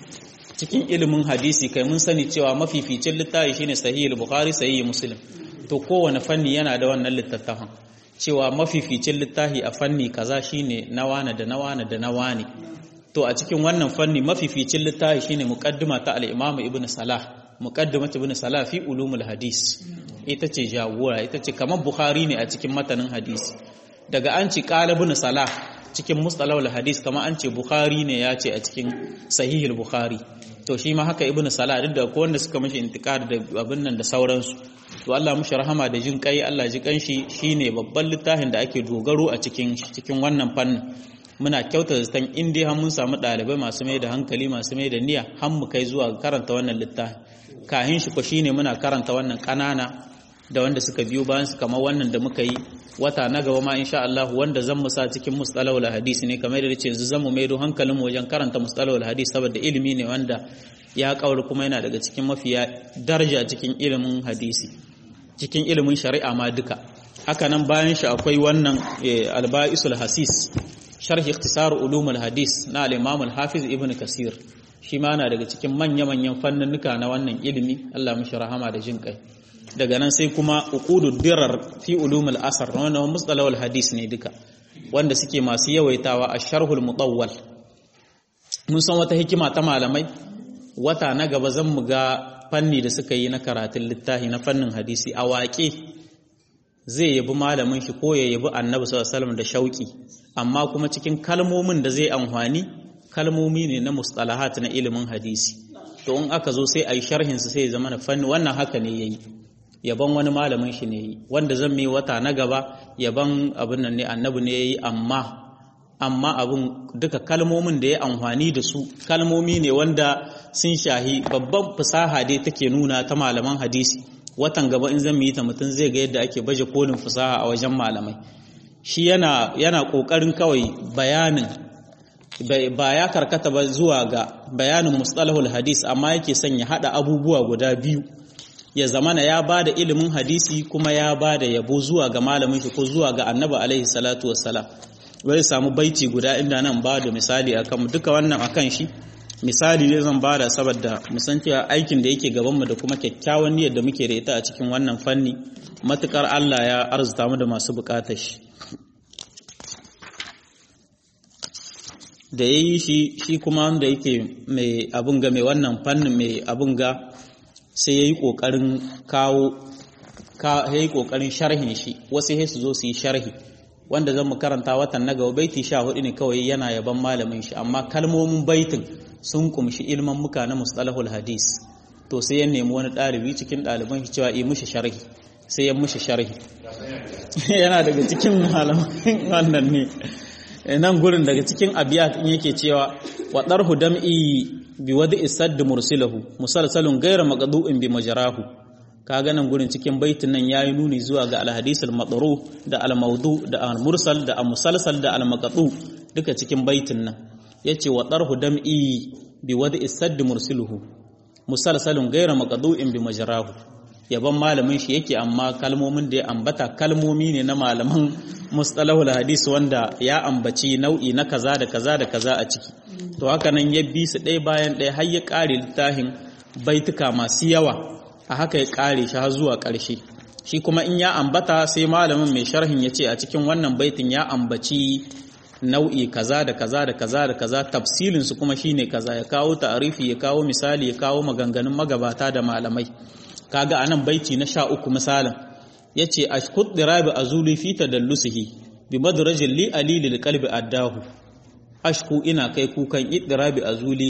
cikin ilimin hadisi kai mun sani cewa mafificin littafi shine sahihul bukhari sahih muslim to kowane fanni yana da wannan littattafan cewa mafificin littafi a fanni kaza shine na wane da na wane da na wane to a cikin wannan fanni mafificin littafi shine muqaddima ta al-Imam Ibn Salah muqaddimah Ibn Salah fi ulumul hadis ita ce jagora ita ce kamar Bukhari ne a cikin matanin hadisi daga an ci qala Ibn Salah cikin mustalahul hadis kamar an ce Bukhari ne ya ce a cikin sahihul Bukhari to shi ma haka Ibn Salah duk da ko wanda suka mishi intikar da abin nan da sauransu to Allah mushi rahama da jin kai Allah ji kanshi shine babban littafin da ake dogaro a cikin cikin wannan fannin muna kyauta zaton in dai har mun samu ɗalibai masu mai da hankali masu mai da niyya har mu kai zuwa karanta wannan littafin kahin shi ko shine muna karanta wannan ƙanana da wanda suka biyo bayan su kamar wannan da muka yi wata na gaba ma insha Allah wanda zan mu sa cikin mustalahul hadisi ne kamar da ce yanzu zan mu maido hankalin mu wajen karanta mustalahul hadisi saboda ilimi ne wanda ya kauri kuma yana daga cikin mafiya daraja cikin ilimin hadisi cikin ilimin shari'a ma duka haka nan bayan shi akwai wannan alba'isul hasis sharh ikhtisar ulumul hadis na al-imam al-hafiz ibn kasir shi ma na daga cikin manya-manyan fannunuka na wannan ilimi Allah mishi rahama da jin kai daga nan sai kuma uqudud dirar fi ulumul asar wannan mustalahul hadis ne duka wanda suke masu yawaitawa a sharhul mutawwal mun san wata hikima ta malamai wata na gaba zan mu ga fanni da suka yi na karatun littafi na fannin hadisi a waƙe zai yabi malamin shi ko ya yabi annabi sallallahu alaihi da shauki amma kuma cikin kalmomin da zai amfani kalmomi ne na mustalahat na ilimin hadisi to in aka zo sai a yi sharhin su sai ya zama na fanni wannan haka ne yayi yaban wani malamin shi ne yi wanda zan mai wata na gaba yaban abin nan ne annabi ne yayi amma amma abin duka kalmomin da ya amfani da su kalmomi ne wanda sun shahi babban fasaha dai take nuna ta malaman hadisi watan gaba in zan yi ta mutum zai ga yadda ake baje kolin fasaha a wajen malamai shi yana yana kokarin kawai bayanin ba ya karkata ba zuwa ga bayanin mustalahul hadis amma yake son ya hada abubuwa guda biyu ya zamana ya bada ilimin hadisi kuma ya bada yabo zuwa ga malamin shi ko zuwa ga annabi alaihi salatu wassalam wai samu baiti guda inda nan ba da misali akan duka wannan akan shi misali ne zan bada saboda musan cewa aikin da yake gabanmu da kuma kyakkyawan niyyar da muke da ita a cikin wannan fanni matukar Allah ya arzuta mu da masu bukatar shi da yayi shi shi kuma wanda yake mai abun ga mai wannan fannin mai abun ga sai yayi kokarin kawo ka yayi kokarin sharhin shi wasu sai su zo su yi sharhi wanda zan mu karanta watan na gaba baiti sha hudu ne kawai yana yaban malamin shi amma kalmomin baitin sun kumshi ilman muka na mustalahul hadis to sai ya nemi wani ɗalibi cikin ɗaliban shi cewa yi mushi sharhi sai ya mushi sharhi yana daga cikin malaman wannan ne nan gurin daga cikin abiyat in yake cewa wa darhu dam'i bi wadi isadd mursilahu musalsalun ghayra maqdu'in bi majrahu kaga nan gurin cikin baitin nan yayi nuni zuwa ga alhadisul madru da almaudu da almursal da almusalsal da almaqtu duka cikin baitin nan yace wa darhu dam'i bi wadi sadd mursiluhu musalsalun ghayra maqdu'in bi majrahu yaban malamin shi yake amma kalmomin da ya ambata kalmomi ne na malaman mustalahul hadis wanda ya ambaci nau'i na kaza da kaza da kaza a ciki to haka nan ya bi su ɗaya bayan ɗaya har ya ƙare littafin baituka masu yawa a haka ya ƙare shi har zuwa ƙarshe shi kuma in ya ambata sai malamin mai sharhin ya ce a cikin wannan baitin ya ambaci nau'i kaza da kaza da kaza da kaza tafsilin su kuma shine kaza ya kawo ta'arifi ya kawo misali ya kawo maganganun magabata da malamai kaga anan baiti na sha uku misalin yace ashkud dirabi azuli fi tadallusihi bi madrajil li ali lil qalbi addahu ashku ina kai kukan idirabi azuli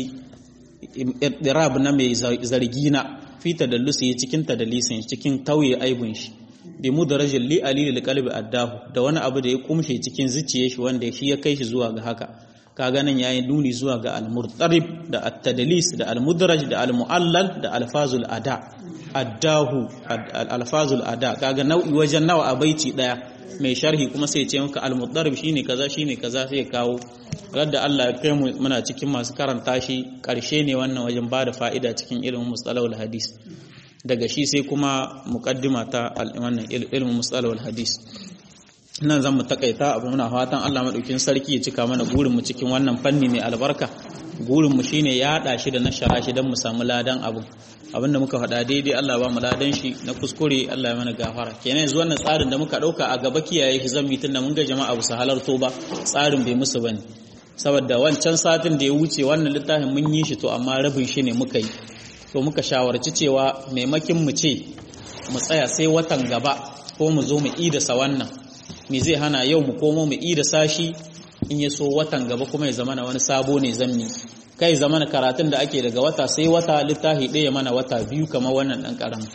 idirab na mai zargi na fi tadallusihi cikin tadalisin cikin tauye aibun shi bi mudrajil li ali lil qalbi addahu da wani abu da ya kumshe cikin zuciyar shi wanda shi ya kai shi zuwa ga haka kaga nan yayi nuni zuwa ga al-murtarib da at-tadlis da al-mudraj da al-mu'allal da alfazul ada addahu alfazul ada kaga nau'i wajen nawa a baiti daya mai sharhi kuma sai ya ce maka al-mudarrib shine kaza shine kaza sai ya kawo radda Allah ya kai mu muna cikin masu karanta shi karshe ne wannan wajen bada fa'ida cikin ilimin mustalahul hadis daga shi sai kuma muqaddima ta wannan ilimin mustalahul hadis nan zan mu takaita abu muna fatan Allah madaukin sarki ya cika mana gurin mu cikin wannan fanni mai albarka gurin mu shine ya hada shi da nashara shi dan mu samu ladan abu abinda muka faɗa daidai Allah ba mu ladan shi na kuskure Allah ya mana gafara kenan yanzu wannan tsarin da muka dauka a gaba kiyaye shi zan tunda mun ga jama'a ba su halarto ba tsarin bai musu bane saboda wancan satin da ya wuce wannan littafin mun yi shi to amma rabin shi ne muka yi to muka shawarci cewa maimakin mu ce mu tsaya sai watan gaba ko mu zo mu idasa wannan me zai hana yau mu komo mu idasa shi in ya so watan gaba kuma ya zama na wani sabo ne zammi kai zama na karatun da ake daga wata sai wata littafi ɗaya mana wata biyu kamar wannan ɗan ƙaramin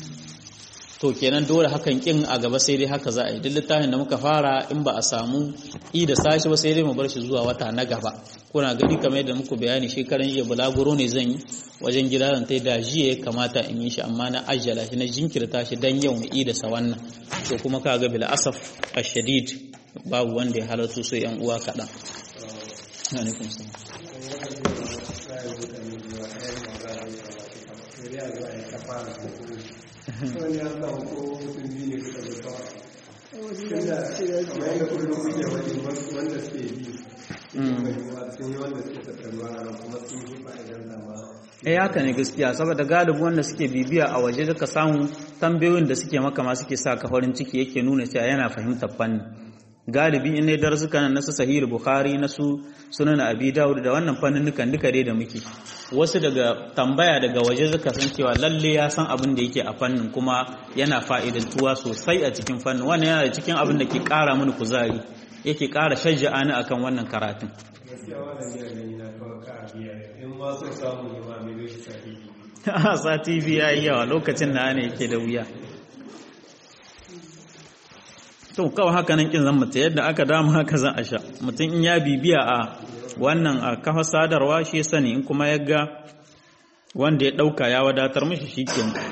to kenan dole hakan kin a gaba sai dai haka za a yi duk littafin da muka fara in ba a samu i da sashi ba sai dai mu bar shi zuwa wata na gaba kuna gani kamar yadda muku bayani shekaran jiya bulaguro ne zan yi wajen gida zan tai da jiya ya kamata in yi shi amma na ajjala shi na jinkirta shi dan yau mu i da sa wannan to kuma kaga bil asaf ashadid babu wanda ya halarta sai yan uwa kaɗan. alaikum salam wani ya samu ko mutum biyu ne suka zo kawai tunda kamar yadda kullum kuke wani wanda suke bi sun yi wanda suke tattaruwa a kuma sun yi fa'idan dama eh haka ne gaskiya saboda galibi wanda suke bibiya a waje duka samu tambayoyin da suke maka ma suke sa ka farin ciki yake nuna cewa yana fahimtar fanni galibi in ne darsuka na su sahih bukhari na su sunan abi dawud da wannan fannin dukan duka dai da muke wasu daga tambaya daga waje suka san cewa lalle ya san abin da yake a fannin kuma yana fa'idantuwa sosai a cikin fannin wannan yana da cikin abin da ke kara mini kuzari yake kara shajja'a ni akan wannan karatun gaskiya wannan ne gani na kawai ka biya in ma sun samu ne ma mai shi sahihi sati biyu ya yi yawa lokacin na ne yake da wuya to kawai haka nan kin zan mutu yadda aka dama haka zan a sha mutum in ya bibiya a wannan a kafa sadarwa shi sani in kuma ya ga wanda ya ɗauka ya wadatar mashi shi kenan